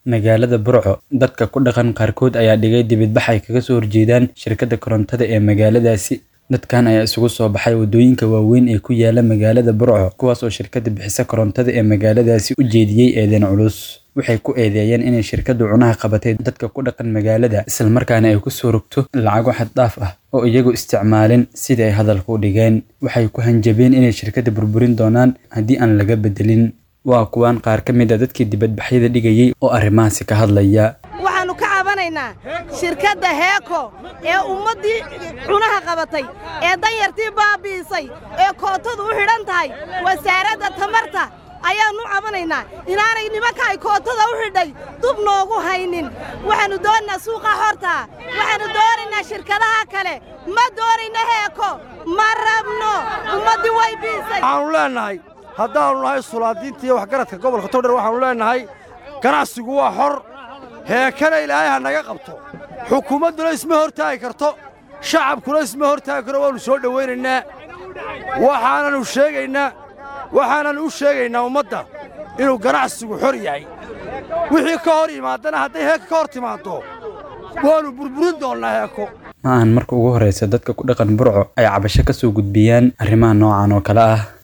Magaalada Burco, dadka ku dhaqan qaarkood ayaa dhigay dibadbax ay kaga soo horjeedaan shirkadda korontada ee magaaladaasi. Dadkan ayaa isugu soo baxay waddooyinka waaweyn ee ku yaala magaalada Burco, kuwaas oo shirkadda bixisa korontada ee magaaladaasi u jeediyay eedayn culus. Waxay ku eedeeyeen inay shirkaddu cunaha qabatay dadka ku dhaqan magaalada, isla markaana ay ku soo rogto lacago xad dhaaf ah oo iyagu isticmaalin sidii ay hadalka u dhigeen. Waxay ku hanjabeen inay shirkadda burburin doonaan haddii aan laga bedelin. Waa kuwan qaar ka mid ah dadkii dibadbaxyada dhigayay oo arrimahaasi ka hadlaya. waxaannu ka cabanaynaa shirkadda heeko ee ummaddii cunaha qabatay ee danyartii baabi'isay ee kootadu u xidhan tahay wasaaradda tamarta ayaannu cabanaynaa inaanay nimanka ay kootada u xidhay dub noogu haynin waxaannu doonaynaa suuqa hortaa waxaannu doonaynaa shirkadaha kale ma doonayno heeko ma rabno ummaddii way biisay waxaannu leennahay haddaannu nahay sulaadiinta iyo waxgaradka gobolka togdher waxaannu leennahay ganacsigu waa xor heekana ilaahay ha naga qabto xukuumadduna isma hortaagi karto shacabkuna isma hortaagi karo waannu soo dhowaynaynaa waxaanannu sheegaynaa waxaanan u sheegaynaa ummadda inuu ganacsigu xor yahay wixii ka hor yimaadana hadday heeka ka hor timaaddo waannu burburin doonnaa heeko Ma ahan marka ugu horreysa dadka ku dhaqan Burco ay cabasho ka soo gudbiyaan arrimaha noocan oo kale ah.